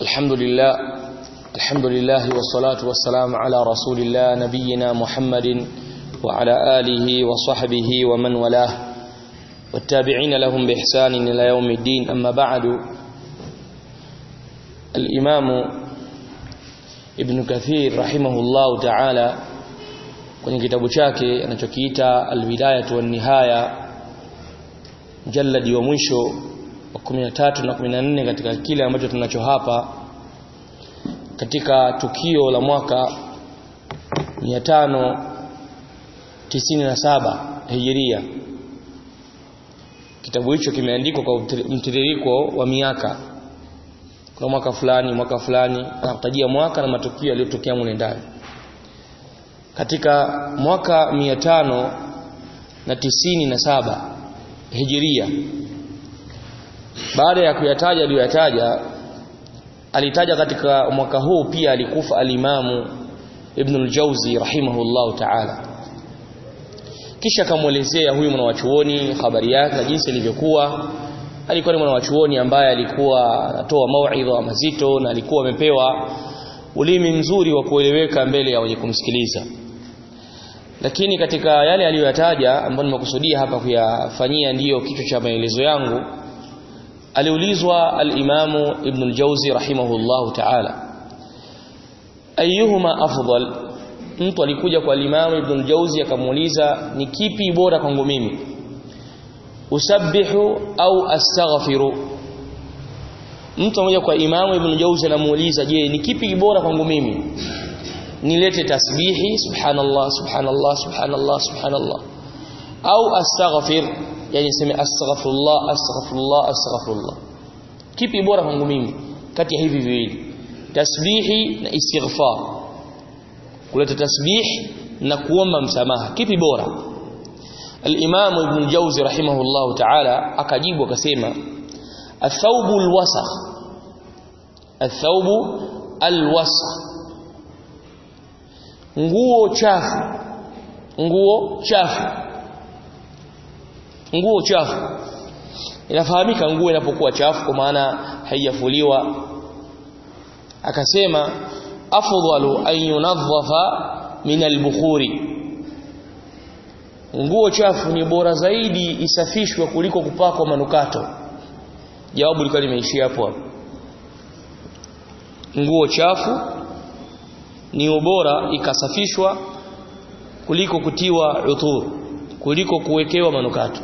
الحمد لله الحمد لله والصلاة والسلام على رسول الله نبينا محمد وعلى آله وصحبه ومن والاه والتابعين لهم بإحسان إلى يوم الدين أما بعد الإمام ابن كثير رحمه الله تعالى kwenye kitabu chake anachokiita Al-Bidayah wa Nihaya mjalladi wa mwisho wa 13 na 14 katika kile ambacho tunacho hapa katika tukio la mwaka 597 Hijiria kitabu hicho kimeandikwa kwa mtiririko wa miaka kwa mwaka fulani mwaka fulani anakutajia mwaka na matukio yaliyotokea mule ndani katika mwaka 597 Hijiria baada ya kuyataja aliyoyataja alitaja katika mwaka huu pia alikufa alimamu Ibn al-Jawzi rahimahullahu ta'ala kisha akamwelezea huyu mwanawachuoni habari yake na jinsi ilivyokuwa alikuwa ni mwanawachuoni ambaye alikuwa anatoa mauidha mazito na alikuwa amepewa ulimi mzuri wa kueleweka mbele ya wenye kumsikiliza lakini katika yale aliyoyataja ambayo nimekusudia hapa kuyafanyia ndiyo kichwa cha maelezo yangu aliulizwa al-Imamu Ibn al-Jawzi rahimahullahu ta'ala ayyuhuma afdal mtu alikuja kwa al-Imamu Ibn al-Jawzi akamuuliza ni kipi bora kwangu mimi usabbihu au astaghfiru mtu mmoja kwa Imamu Ibn al-Jawzi anamuuliza je ni kipi bora kwangu mimi nilete tasbihi subhanallah subhanallah subhanallah subhanallah au astaghfir yani sema astaghfirullah astaghfirullah astaghfirullah kipi bora kwangu mimi kati ya hivi viwili tasbihi na istighfar kuleta tasbih na kuomba msamaha kipi bora al-Imam Ibn al-Jawzi rahimahullah ta'ala akajibu akasema athawbu al-wasakh athawbu al-wasakh nguo chafu nguo chafu nguo chafu inafahamika nguo inapokuwa chafu kwa maana haijafuliwa akasema afdalu an yunadhafa min albukhuri nguo chafu ni bora zaidi isafishwe kuliko kupakwa manukato jawabu lilikuwa limeishia hapo nguo chafu ni ubora ikasafishwa kuliko kutiwa uthur kuliko kuwekewa manukato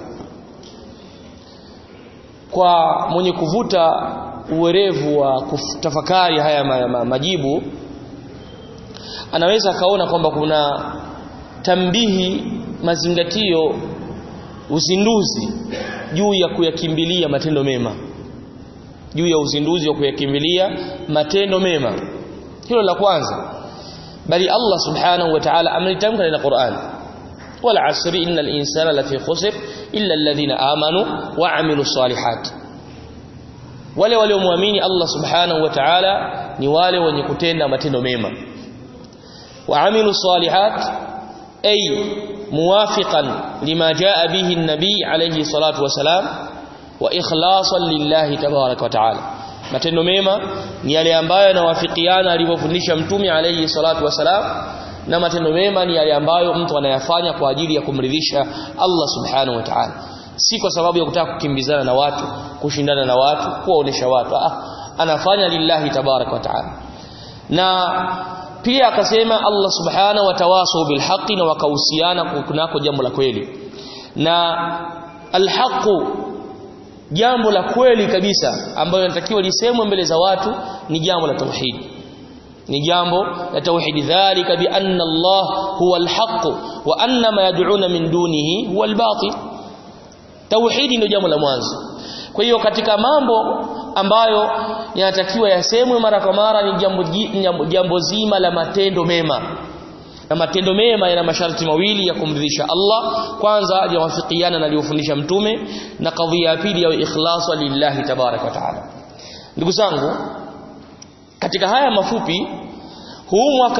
kwa mwenye kuvuta uwerevu wa kutafakari haya ma, ma, majibu anaweza akaona kwamba kuna tambihi mazingatio uzinduzi juu ya kuyakimbilia matendo mema juu ya uzinduzi wa kuyakimbilia matendo mema hilo la kwanza bali Allah subhanahu wa ta'ala amelitamka katika Qur'an wal asri innal insana lafi khusr illa alladhina amanu wa amilu salihat wale waliomwamini Allah subhanahu wa ta'ala ni wale wenye kutenda matendo mema wa amilu salihat ay muwafiqan lima jaa bihi an-nabi alayhi salatu wa salam wa ikhlasan lillahi tabarak wa ta'ala matendo mema ni yale ambayo yanawafikiana alivyofundisha mtume alayhi salatu wasalam na matendo mema ni yale ambayo mtu anayafanya kwa ajili ya kumridhisha Allah subhanahu wa ta'ala si kwa sababu ya kutaka kukimbizana na watu kushindana na watu kuwaonesha watu ah, anafanya lillahi tabarak wa ta'ala na pia akasema Allah subhanahu wa tawasaw bilhaqi na wakahusiana kunako jambo la kweli na alhaqu jambo la kweli kabisa ambalo linatakiwa lisemwe mbele za watu ni jambo la tauhid ni jambo la tauhid dhalika bi anna Allah huwa alhaq wa anna ma yad'una min dunihi huwa albatil tauhid ndio jambo la mwanzo kwa hiyo katika mambo ambayo yanatakiwa yasemwe mara kwa mara ni jambo jambo, jambo zima la matendo mema na matendo mema yana masharti mawili ya kumridhisha Allah kwanza yawafikiana na aliyofundisha mtume na kadhia ya pili ya ikhlasa lillahi tabarak wa taala ndugu zangu katika haya mafupi huu mwaka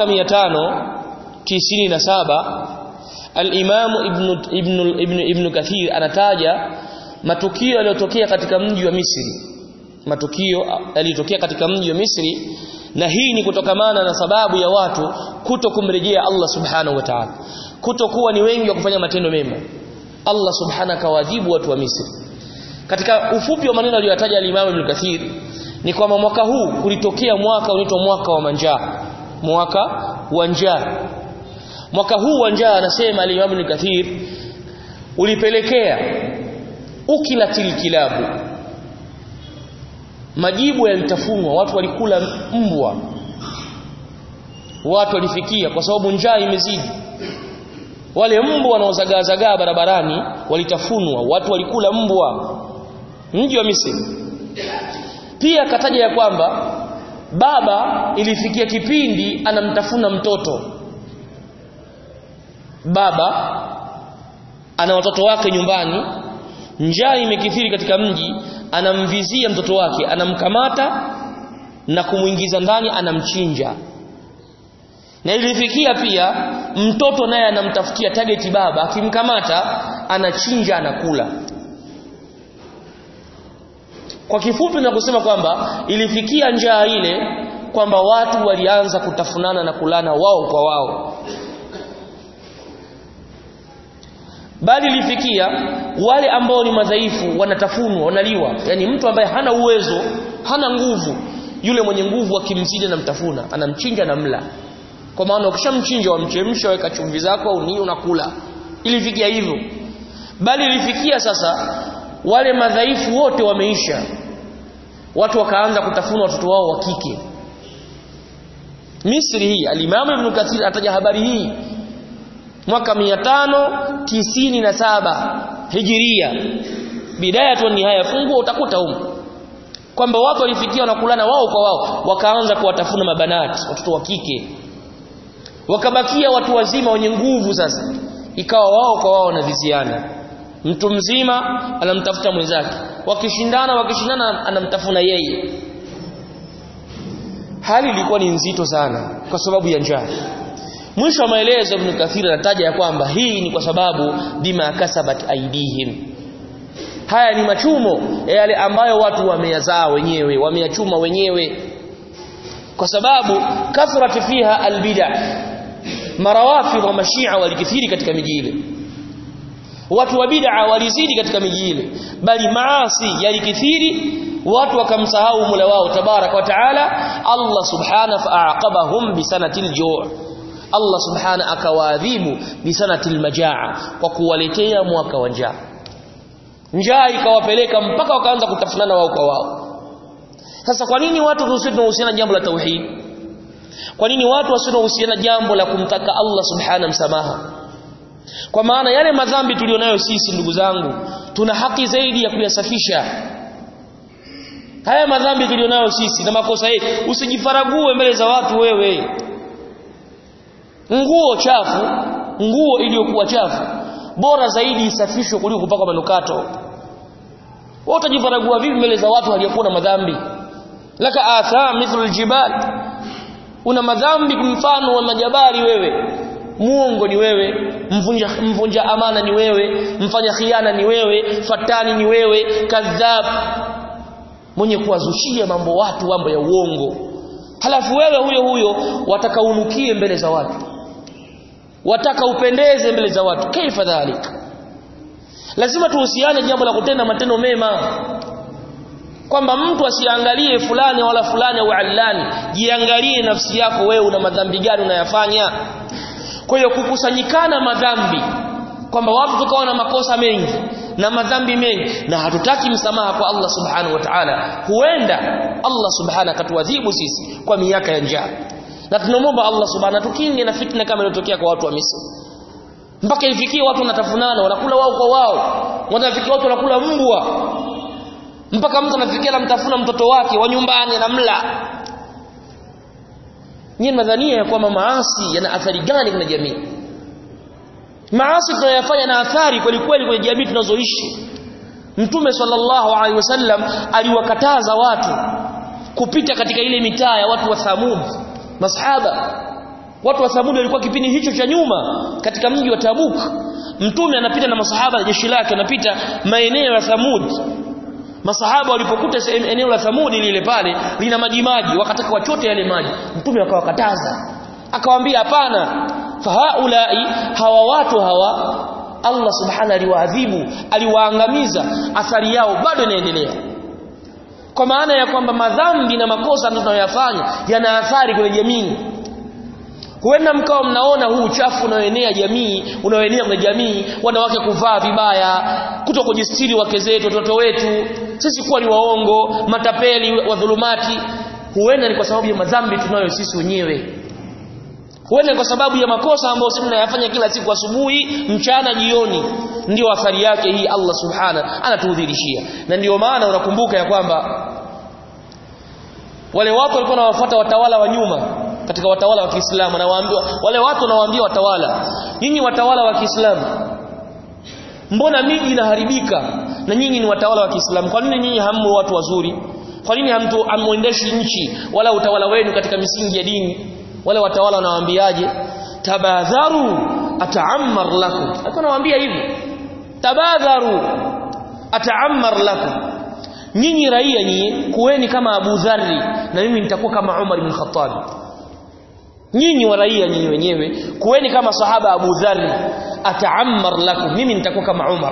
597 al-Imam Ibn Ibn Ibn Ibn Kathir anataja matukio yaliyotokea katika mji wa Misri matukio yalitokea katika mji wa Misri na hii ni kutokamana na sababu ya watu kuto kumrejea Allah subhanahu wa ta'ala kutokuwa ni wengi wa kufanya matendo mema Allah subhanahu kawajibu watu wa Misri katika ufupi wa maneno aliyotaja al-Imam Ibn Kathir ni kwamba mwaka huu kulitokea mwaka unaitwa mwaka wa manjaa mwaka wa njaa mwaka huu wa njaa anasema al-Imam Ibn Kathir ulipelekea ukilatil kilabu majibu yalitafunwa watu walikula mbwa watu walifikia kwa sababu njaa imezidi wale mbwa wanaozagaazagaa barabarani walitafunwa watu walikula mbwa mji wa Misri pia kataja ya kwamba baba ilifikia kipindi anamtafuna mtoto baba ana watoto wake nyumbani njaa imekithiri katika mji anamvizia mtoto wake anamkamata na kumuingiza ndani anamchinja na ilifikia pia mtoto naye anamtafutia target baba akimkamata anachinja anakula kwa kifupi na kusema kwamba ilifikia njaa ile kwamba watu walianza kutafunana na kulana wao kwa wao bali ilifikia wale ambao ni madhaifu wanatafunwa wanaliwa yani mtu ambaye hana uwezo hana nguvu yule mwenye nguvu akimzidi anamtafuna anamchinja na mla kwa maana ukishamchinja wamchemsha weka chumvi zako au nini unakula ilifikia hivyo bali ilifikia sasa wale madhaifu wote wameisha watu wakaanza kutafuna watoto wao wa kike Misri hii alimamu Ibn Kathir ataja habari hii mwaka 597 Hijiria bidaya tu nihaya fungua utakuta huko kwamba watu walifikia wanakulana wao kwa wao wakaanza kuwatafuna mabanati watoto wa kike wakabakia watu wazima wenye nguvu sasa ikawa wao kwa wao wanaviziana mtu mzima anamtafuta mwenzake wakishindana wakishindana anamtafuna yeye hali ilikuwa ni nzito sana kwa sababu ya njaa mwisho wa maelezo Ibn Kathir anataja ya kwamba hii ni kwa sababu bima kasabat aidihim haya ni machumo yale ambayo watu wameyazaa wenyewe wameyachuma wenyewe kwa sababu kathrat fiha albid'a marawafidh wa mashia walikithiri katika miji ile watu wa bid'a walizidi katika miji ile bali maasi yalikithiri watu wakamsahau Mola wao tabarak wa taala Allah subhanahu fa'aqabahum bisanatil ju' Allah subhanahu akawaadhibu bisanatil majaa kwa kuwaletea mwaka wa njaa njaa ikawapeleka mpaka wakaanza kutafunana wao kwa wao sasa kwa nini watu tusiwe tunahusiana jambo la tauhid kwa nini watu wasiwe tunahusiana jambo la kumtaka Allah subhanahu msamaha kwa maana yale madhambi tulionayo sisi ndugu zangu tuna haki zaidi ya kuyasafisha haya madhambi tulionayo sisi na makosa yetu usijifarague mbele za watu wewe nguo chafu nguo iliyokuwa chafu bora zaidi isafishwe kuliko kupaka manukato wewe utajifaragua vipi mbele za watu haliyakuwa na madhambi laka atham mithlu aljibal una madhambi mfano wa majabali wewe muongo ni wewe mvunja mvunja amana ni wewe mfanya khiana ni wewe fatani ni wewe kadhab mwenye kuwazushia mambo watu mambo ya uongo halafu wewe huyo huyo wataka unukie mbele za watu wataka upendeze mbele za watu kaifa dhalik lazima tuhusiane jambo la kutenda matendo mema kwamba mtu asiangalie fulani wala fulani au allani jiangalie nafsi yako wewe una madhambi gani unayafanya kwa hiyo kukusanyikana madhambi kwamba watu tukawa na makosa mengi na madhambi mengi na hatutaki msamaha kwa Allah subhanahu wa ta'ala huenda Allah subhanahu akatuadhibu sisi kwa miaka ya njaa na tunamwomba Allah subhanahu tukinge na fitna kama iliyotokea kwa watu wa Misri mpaka ifikie watu wanatafunana wanakula wao kwa wao wanafikia watu wanakula mbwa mpaka mtu anafikia anamtafuna mtoto wake wa nyumbani anamla nyinyi nadhania ya kwamba maasi yana athari gani kwenye jamii maasi tunayofanya na athari kweli kweli kwenye jamii tunazoishi mtume sallallahu alaihi wasallam aliwakataza watu kupita katika ile mitaa ya watu wa Thamud masahaba watu wa Thamud walikuwa kipindi hicho cha nyuma katika mji wa Tabuk mtume anapita na masahaba na jeshi lake anapita maeneo ya Thamud masahaba walipokuta eneo la Thamudi lile pale lina maji maji wakataka wachote yale maji mtume akawakataza akawaambia hapana fahaulai hawa watu hawa Allah subhanahu aliwaadhibu aliwaangamiza athari yao bado inaendelea kwa maana ya kwamba madhambi na makosa tunayoyafanya yana athari kwenye jamii huenda mkawa mnaona huu uchafu unaoenea jamii unaoenea kwenye jamii wanawake kuvaa vibaya kuto kujistiri wake zetu watoto wetu sisi kuwa ni waongo matapeli wadhulumati huenda ni kwa sababu ya madhambi tunayo sisi wenyewe huenda kwa sababu ya makosa ambayo sisi tunayafanya kila siku asubuhi mchana jioni ndio athari yake hii Allah subhana anatuudhirishia na ndio maana unakumbuka ya kwamba wale watu walikuwa wanawafuata watawala wa nyuma katika watawala wa Kiislamu anawaambia wale watu wanawaambia watawala nyinyi watawala wa Kiislamu mbona miji inaharibika na nyinyi ni watawala wa Kiislamu kwa nini nyinyi hammo watu wazuri kwa nini hamtu hamuendeshi nchi wala utawala wenu katika misingi ya dini wale watawala wanawaambiaje tabadharu ataammar lakum alikuwa anawaambia hivi tabadharu ataammar lakum nyinyi raia nyinyi kuweni kama Abu Dharri na mimi nitakuwa kama Umar ibn Khattab nyinyi wa raia nyinyi wenyewe kuweni kama sahaba Abu Dharri ataammar lakum mimi nitakuwa kama Umar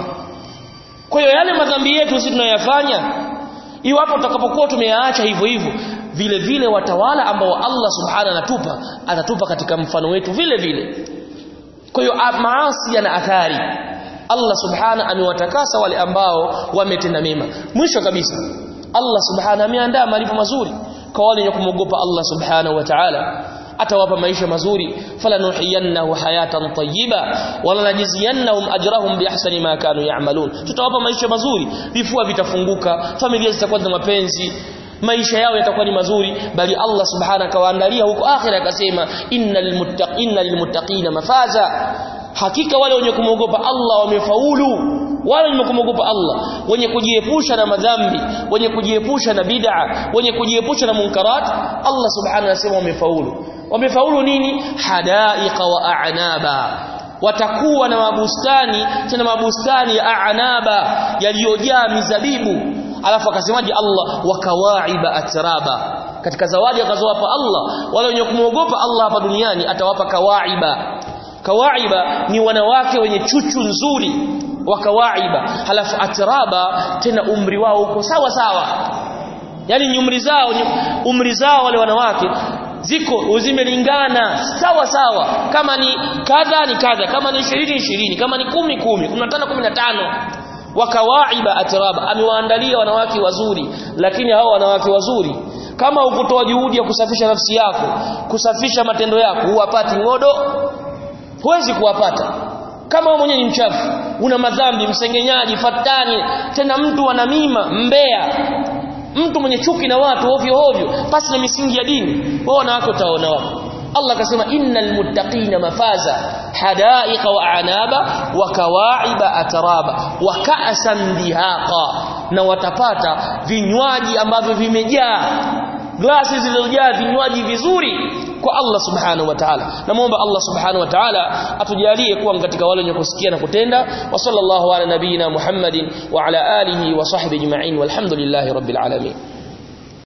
kwa hiyo yale madhambi yetu sisi tunayoyafanya iwapo tutakapokuwa tumeyaacha hivyo hivyo vile vile watawala ambao Allah subhanahu anatupa atatupa katika mfano wetu vile vile kwa hiyo maasi yana athari Allah subhanahu amewatakasa wale ambao wametenda mema mwisho kabisa Allah subhanahu ameandaa malipo mazuri kwa wale wenye kumwogopa Allah subhanahu wa ta'ala atawapa maisha mazuri falanuhiyannahu hayatan tayyiba wala najziyannahum ajrahum biahsani ma kanu ya'malun tutawapa maisha mazuri vifua vitafunguka familia zitakuwa na mapenzi maisha yao yatakuwa ni mazuri bali Allah subhanahu akawaandalia huko akhira akasema innal muttaqina lilmuttaqina mafaza hakika wale wenye kumwogopa Allah wamefaulu wale wenye kumwogopa Allah wenye kujiepusha na madhambi wenye kujiepusha na bid'a wenye kujiepusha na munkarat Allah subhanahu anasema wamefaulu wamefaulu nini hadaiqa wa a'naba watakuwa na mabustani tena mabustani ya a'naba yaliyojaa mizabibu alafu akasemaje Allah wakawaiba atraba katika zawadi akazowapa Allah wale wenye kumwogopa Allah hapa duniani atawapa kawaiba kawaiba ni wanawake wenye chuchu nzuri wakawaiba halafu atraba tena umri wao uko sawa sawa yani umri zao umri zao wale wanawake ziko zimelingana sawa sawa kama ni kadha ni kadha kama ni 20 20 kama ni 10 10 15 15 wakawaiba atraba amewaandalia wanawake wazuri lakini hao wanawake wazuri kama ukutoa juhudi ya kusafisha nafsi yako kusafisha matendo yako huwapati ngodo huwezi kuwapata kama wewe mwenyewe ni mchafu una madhambi msengenyaji fatani tena mtu ana mima mbea mtu mwenye chuki na watu ovyo ovyo pasi na misingi ya dini wao wanawake utaona wapo Allah akasema innal muttaqina mafaza hadaiqa wa anaba wa kawaiba atraba wa ka'san dihaqa na watapata vinywaji ambavyo vimejaa glasi zilizojaa vinywaji vizuri kwa Allah subhanahu wa ta'ala namuomba Allah subhanahu wa ta'ala atujalie kuwa katika wale wenye kusikia na kutenda wa sallallahu ala nabiyina Muhammadin wa ala alihi wa sahbihi ajma'in walhamdulillahi rabbil alamin